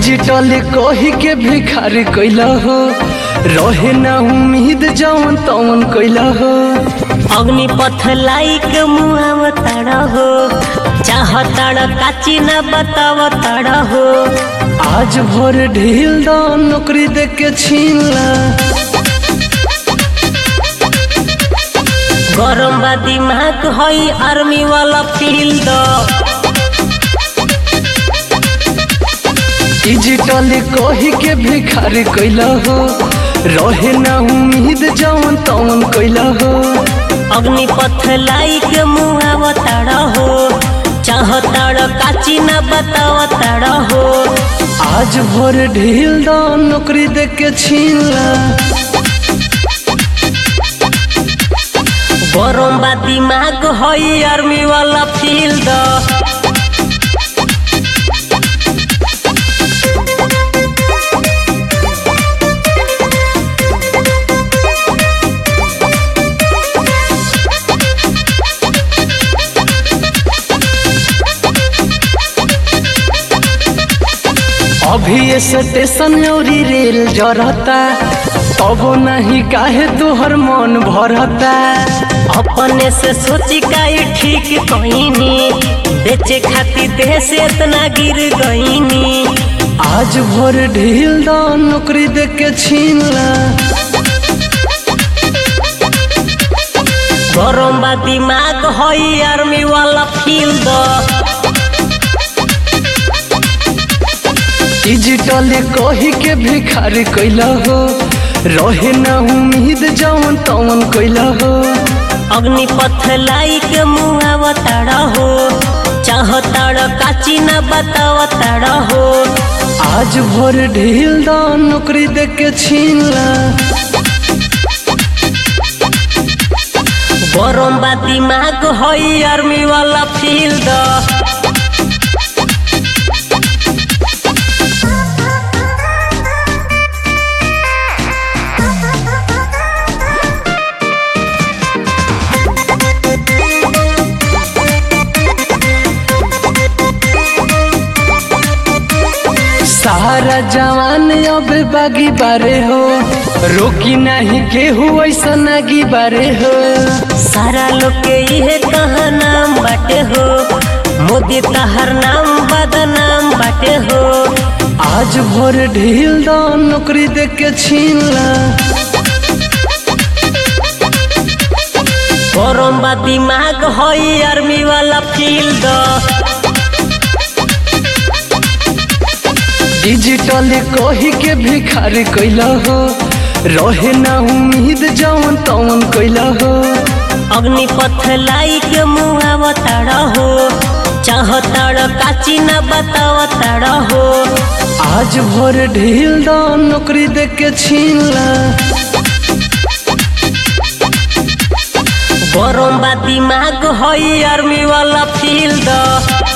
digital कही के भिखारी कैला हो रहे ना उम्मीद जवन तवन कैला हो अग्निपथ लाइक मुआव तड़ हो चाह तड़ काची न बताव तड़ हो आज भोर ढील द नौकरी दे के छीन ला गरम बा दिमाग हई आर्मी वाला फील्ड डिजिटल कही के भिखारी कैला हो रहे ना उम्मीद जवन तवन कैला हो अग्निपथ लाइक मुआव तड़ हो चाह तड़ काची न बताव तड़ हो आज भोर ढील द नौकरी दे के छीन ला गरम बा दिमाग हई आर्मी वाला फील्ड अभी ये स्टेशन औरी रेल जरता तब नहीं काहे तोहर मन भरता अपने से सोची का ये ठीक कहीनी बेचे खातिर देह से इतना गिर गईनी आज भोर ढील द नौकरी दे के छीन ला गरम बा दिमाग हई आर्मी वाला फील्ड डिजिटल कही के भिखारी कैला हो रहे ना उम्मीद जवन तवन कैला हो अग्निपथ लाइक मुआव तड़ हो चाह तड़ काची न बताव तड़ हो आज भोर ढील द नौकरी दे के छीन ला गरम बा दिमाग हई आर्मी वाला फील्ड सारा जवान अब बागी बारे हो रोकी नहीं केहू ऐसा नागी बारे हो सारा लोग के इहे कहा नाम बाटे हो मोदी तहर नाम बदनाम बाटे हो आज भोर ढील द नौकरी दे के छीन ला गरम बा दिमाग हई आर्मी वाला फील्ड डिजिटल कही के भिखारी कैला हो रहे ना उम्मीद जवन तवन कैला हो अग्निपथ लाइक मुआव तड़ हो चाह तड़ काची न बताव तड़ हो आज भोर ढील द नौकरी दे के छीन ला गरम बा दिमाग हई आर्मी वाला फील्ड